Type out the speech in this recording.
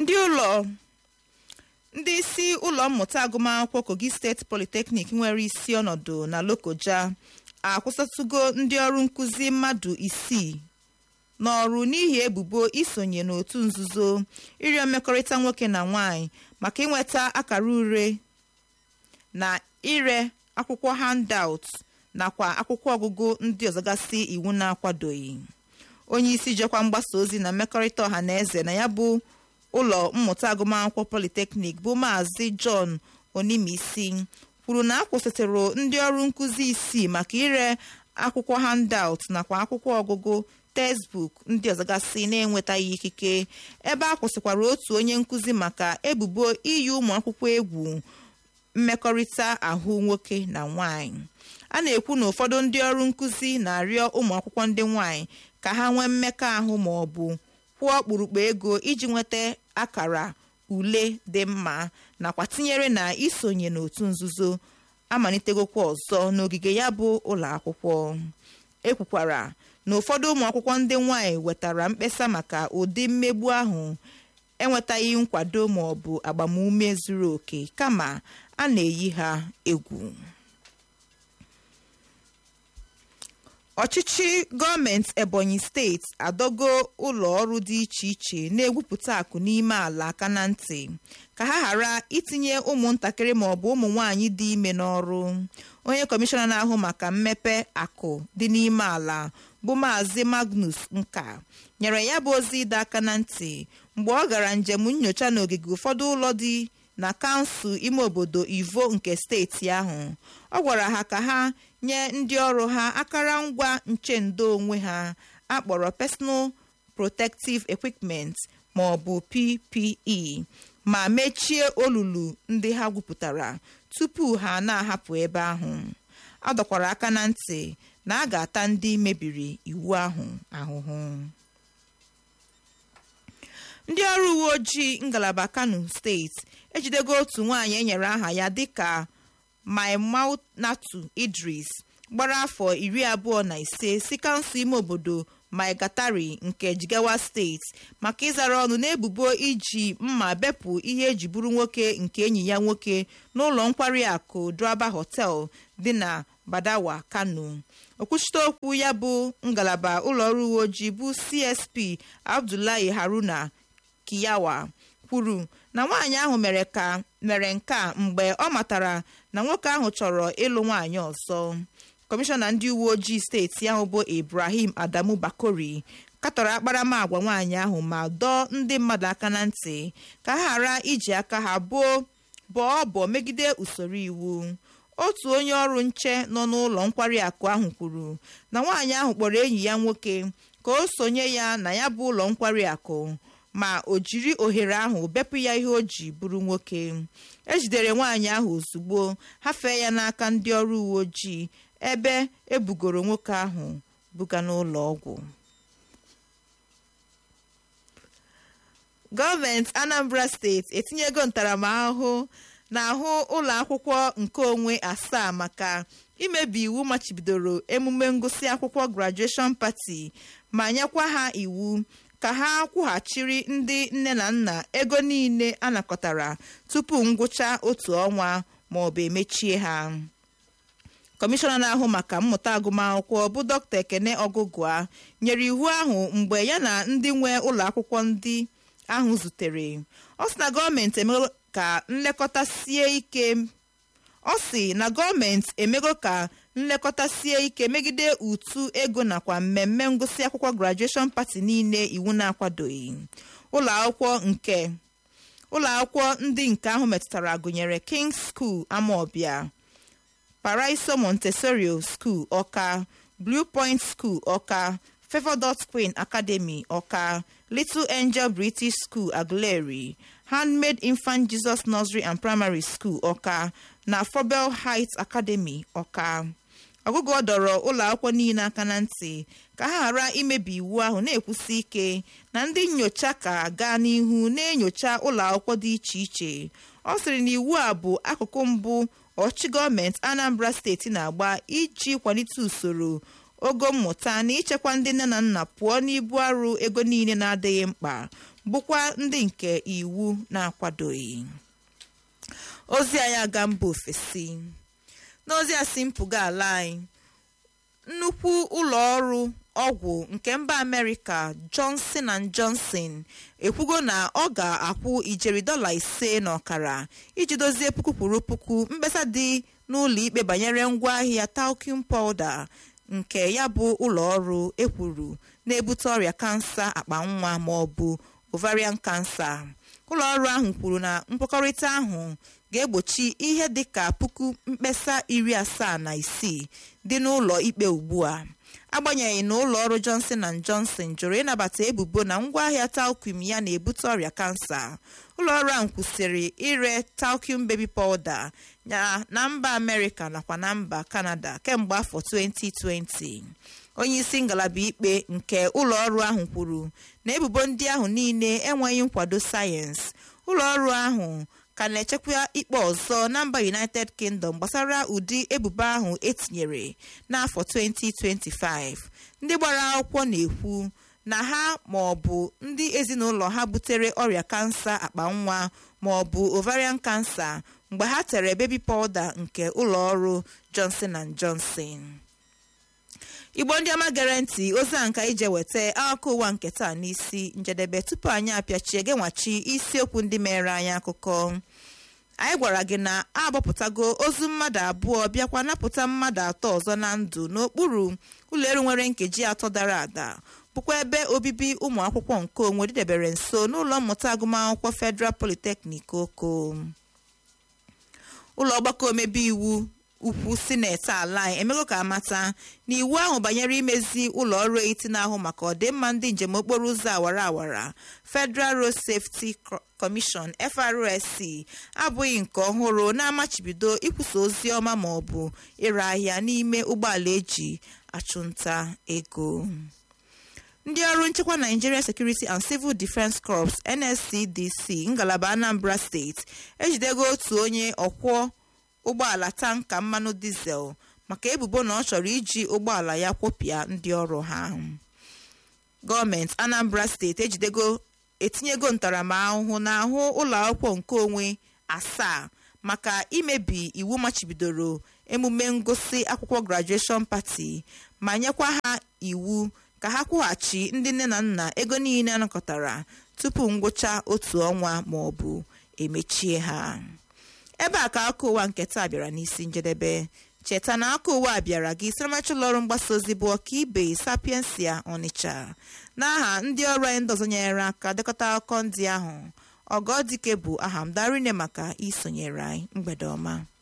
ndị ụlọ ndị isi ụlọ mmụta agụmakwụkwọ kogi steeti polytechnic nwere isi ọnọdụ na lokoja akwụsịtụgo ndị ọrụ nkụzi mmadụ isii n'ọrụ n'ihi ebubo isonye n'otu nzuzo ịrịọ mmekọrịta nwoke na nwanyị maka inweta akara ure na ire akwụkwọ handout nakwa akwụkwọ ọgụgụ ndị ọzọgasị iwu na-akwadoghị onye isi jekwa mgbasa ozi na mmekọrịta ọha na eze na ya bụ ụlọ mmụta agụmakwụkwọ polytechnic bụ maazị john onimisi kwuru na akwụsịtụrụ ndị ọrụ nkụzi isii maka ire akwụkwọ handout nakwa akwụkwọ ọgụgụ textbook ndị ọzọgasị na-enwetaghị ikike ebe a kwụsịkwara otu onye nkụzi maka ebubo iyi ụmụ akwụkwọ egwu mmekọrịta ahụ nwoke na nwanyị a na-ekwu na ụfọdụ ndị ọrụ nkụzi na-arịọ ụmụ akwụkwọ ndị nwanyị ka ha nwee mmekọahụ ma ọ bụ kwụọ ọkpụrụkpụ ego iji nweta akara ule dị mma nakwa tinyere na isonye n'otu nzuzo amalitegokwa ọzọ n'ogige ya bụ ụlọ akwụkwọ ekwukwara na ụfọdụ ụmụ akwụkwọ ndị nwanyị wetara mkpesa maka ụdị mmegbu ahụ enwetaghị nkwado ma ọ bụ agbamume zuru oke kama a na-eyi ha egwu ọchịchị gọọmenti ebonyi steeti adọgo ụlọ ọrụ dị iche iche na-egwupụta akụ n'ime ala aka na ntị ka ha ghara itinye ụmụntakịrị ma ọ bụ ụmụ nwanyị dị ime n'ọrụ onye kọmishọna na-ahụ maka mmepe akụ dị n'ime ala bụ maazị magnus nka nyere ya bụ ozi ịdọ aka na ntị mgbe ọ gara njem nyocha n'ogige ụfọdụ ụlọ dị na kansụl ime obodo ivo nke steeti ahụ ọ gwara ha ka ha nye ndị ọrụ ha akara ngwa nchendo onwe ha akpọrọ personal protective equipment ma ọ bụ ppe ma mechie olulu ndị ha gwupụtara tupu ha na-ahapụ ebe ahụ a dọkwara aka na ntị na a ga-ata ndị mebiri iwu ahụ ahụhụ ndị ọrụ uwe ojii ngalaba kano steeti ejidego otu nwaanyị enyere aha ya dịka maimunatu idris gbara afọ iri abụọ na ise si kansụl ime obodo maigatari nke jigawa steeti maka ịzara ọnụ n'ebubo iji mma bepụ ihe eji bụrụ nwoke nke enyi ya nwoke n'ụlọ nkwari akụ draba hotel dị na badawa kano okwuchite okwu ya bụ ngalaba ụlọọrụ uwe ojii bụ csp abdullahi haruna kiyawa kwuru na nwaanyị ahụ mere ka mere nke a mgbe ọ matara na nwoke ahụ chọrọ ịlụ nwaanyị ọzọ kọmishọna ndị uwe ojii steeti ahụ bụ ibrahim adamu bakori katọrọ akparamagwa nwaanyị ahụ ma dọọ ndị mmadụ aka na ntị ka ha ghara iji aka ha bụọ bọọ ọbọ megide usoro iwu otu onye ọrụ nche nọ n'ụlọ nkwari akụ ahụ kwuru na nwaanyị ahụ kpọrọ enyi ya nwoke ka o sonye ya na ya bụ ụlọ nkwari akụ ma o jiri ohere ahụ bepụ ya ihe o ji bụrụ nwoke ejidere nwaanyị ahụ ozugbo hafee ya n'aka ndị ọrụ uwe ojii ebe ebugoro nwoke ahụ buga n'ụlọ ọgwụ gọọmenti anambra steeti etinyego ntaramahụhụ n'ahụ ụlọ akwụkwọ nkeonwe asaa maka imebi iwu machibidoro emume ngụsị akwụkwọ grajueshọn pati ma nyekwa ha iwu ka ha kwụghachiri ndị nne na nna ego niile anakọtara tupu ngwụcha otu ọnwa ma ọ bụ emechie ha kọmishọna na-ahụ maka mmụta agụmakwụkwọ bụ dọkịta ekene ọgụgụa nyere iwu ahụ mgbe ya na ndị nwe ụlọ akwụkwọ ndị ahụ zutere ọ sị na gọọmenti emego ka nlekọta sie ike ọ sị na gọọmenti emego ka nlekọta sie ike megide ụtụ ego nakwa mmemme ngụsị akwụkwọ grajueshọn pati niile iwu na-akwadoghị ụlọ akwụkwọ nke ụlọ akwụkwọ ndị nke ahụ metụtara gụnyere kings school amaọbịa paraiso montessori school ọka blue point school ọka favour dot queen academy ọka little angel british school aguleri handmade infant jesus nursery and primary school ọka na fobel heights academy ọka ọgụgụ ọ dọrọ ụlọ akwụkwọ niile aka na ntị ka ha ghara imebi iwu ahụ na-ekwusi ike na ndị nyocha ka gaa n'ihu na-enyocha ụlọ akwụkwọ dị iche iche ọ sịrị na iwu a bụ akụkụ mbụ ọchịchị gọọmenti anambra steeti na-agba iji kwalite usoro ogo mmụta na ichekwa ndị nne na nna pụọ n'ibu arụ ego niile na-adịghị mkpa bụkwa ndị nke iwu na-akwadoghị ozi anyị aga mba ofesi n'ozi a si mpụga ala anyị nnukwu ụlọ ọrụ ọgwụ nke mba amerịka johnson and johnson ekwugo na ọ ga-akwụ ijeri dọla ise na ọkara iji dozie puku kwuru puku mkpesa dị n'ụlọ ikpe banyere ngwaahịa talcum powder nke ya bụ ụlọ ọrụ ekwuru na-ebute ọrịa kansa akpa nwa ma ọ bụ ovarian cancer ụlọ ọrụ ahụ kwuru na mkpakọrịta ahụ ga-egbochi ihe dịka puku mkpesa iri asaa na isii dị n'ụlọ ikpe ugbu a agbanyeghị na ụlọ ọrụ johnson and johnson jụrụ ịnabata ebubo na ngwaahịa talcum ya na-ebute ọrịa kansa ụlọ ọrụ ahụ kwụsịrị ire talcum baby powder ya na mba amerịka nakwa na mba kanada kemgbe afọ 2020 onye isi ngalaba ikpe nke ụlọ ọrụ ahụ kwuru na ebubo ndị ahụ niile enweghị nkwado sayensị ụlọ ọrụ ahụ ka na-echekwa ikpe ọzọ na mba united kingdom gbasara ụdị ebubo ahụ etinyere n'afọ 2025 ndị gbara akwụkwọ na-ekwu na ha ma ọ bụ ndị ezinụlọ ha butere ọrịa kansa akpa nwa ma ọ bụ ovarian cancer mgbe ha tere baby powder nke ụlọ ọrụ johnson and johnson igbo ndị ọma gere ntị ozi a nka ije weta akụkọ ụwa nke taa n'isi njedebe tupu anyị apịachie genwachi isiokwu ndị mere anyị akụkọ anyị gwara gị na agbapụtago ozu mmadụ abụọ bịakwa napụta mmadụ atọ ọzọ na ndụ n'okpuru ụlọelu nwere nkeji atọ dara ada bụkwa ebe obibi ụmụ akwụkwọ nke onwe dịdebere nso n'ụlọ mmụta agụmakwụkwọ federal polytechnic oko ụlọ ọgbakọ omebe iwu ukwu sineti ala anyị emego ka amata na iwu ahụ banyere imezi ụlọ ọrụ etiti na-ahụ maka ọdịmma ndị njem okporo ụzọ awara awara federal road safety commission FRSC abụghị nke ọhụrụ na-amachibido ikwusa ozi ọma ma ọ bụ ire ahịa n'ime ụgbọala eji achụnta ego ndị ọrụ nchekwa Nigeria Security and Civil Defence Corps NSCDC ngalaba Anambra steeti ejidego otu onye ọkwọ ụgbọala tanka mmanụ dizel maka ebubo na ọ chọrọ iji ụgbọala ya kwopịa ndị ọrụ ha gọọmenti Anambra steeti ejidego etinyego ntaramahụhụ n'ahụ ụlọ akwụkwọ nke onwe asaa maka imebi iwu machibidoro emume ngosi akwụkwọ grajueshọn pati ma nyekwa ha iwu ka ha kwụghachi ndị nne na nna ego niile anakọtara tupu ngwụcha otu ọnwa ma ọ bụ emechie ha ebe a ka aka ụwa nke taa bịara n'isi njedebe cheta na aka ụwa bịara gị siramacha ụlọ ọrụ mgbasa ozi bụ ọka ibe sapiensia ọnịcha n'aha ndị ọrụ anyị ndị ọzọ nyere aka dekọta akụkọ ndị ahụ ọgọdike bụ aha m darine maka isonyere anyị mgbede ọma